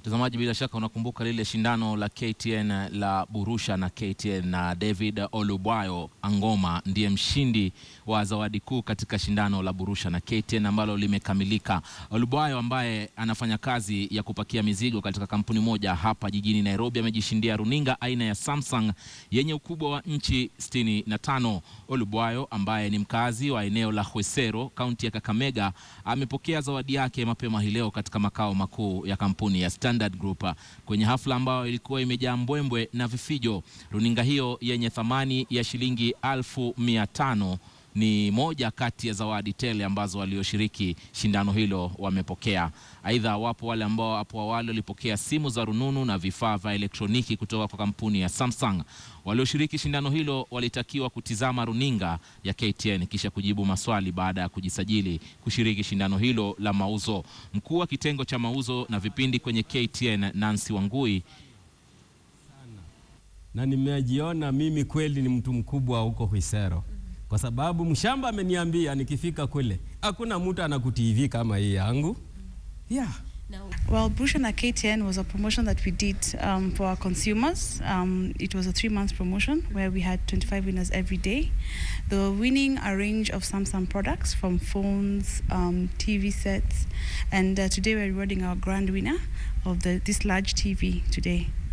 Mtazamaji, bila shaka unakumbuka lile shindano la KTN la Burusha na KTN na David Olubwayo Angoma ndiye mshindi wa zawadi kuu katika shindano la Burusha na KTN ambalo limekamilika. Olubwayo ambaye anafanya kazi ya kupakia mizigo katika kampuni moja hapa jijini Nairobi amejishindia runinga aina ya Samsung yenye ukubwa wa inchi 65. Olubwayo ambaye ni mkazi wa eneo la Hwesero, kaunti ya Kakamega, amepokea zawadi yake mapema hii leo katika makao makuu ya kampuni ya Standard Group kwenye hafla ambayo ilikuwa imejaa mbwembwe na vifijo. Runinga hiyo yenye thamani ya shilingi elfu mia tano ni moja kati ya zawadi tele ambazo walioshiriki shindano hilo wamepokea. Aidha, wapo wale ambao hapo awali walipokea simu za rununu na vifaa vya elektroniki kutoka kwa kampuni ya Samsung. Walioshiriki shindano hilo walitakiwa kutizama runinga ya KTN kisha kujibu maswali baada ya kujisajili kushiriki shindano hilo la mauzo. Mkuu wa kitengo cha mauzo na vipindi kwenye KTN Nancy Wangui na nimejiona mimi kweli ni mtu mkubwa huko Hwisero kwa sababu mshamba ameniambia nikifika kule hakuna mtu anakuTV kama hii yangu yeah. Well, Burusha na KTN was a promotion that we did um, for our consumers. Um, it was a three month promotion where we had 25 winners every day. They were winning a range of Samsung products from phones, um, TV sets, and uh, today we're rewarding our grand winner of the, this large TV today.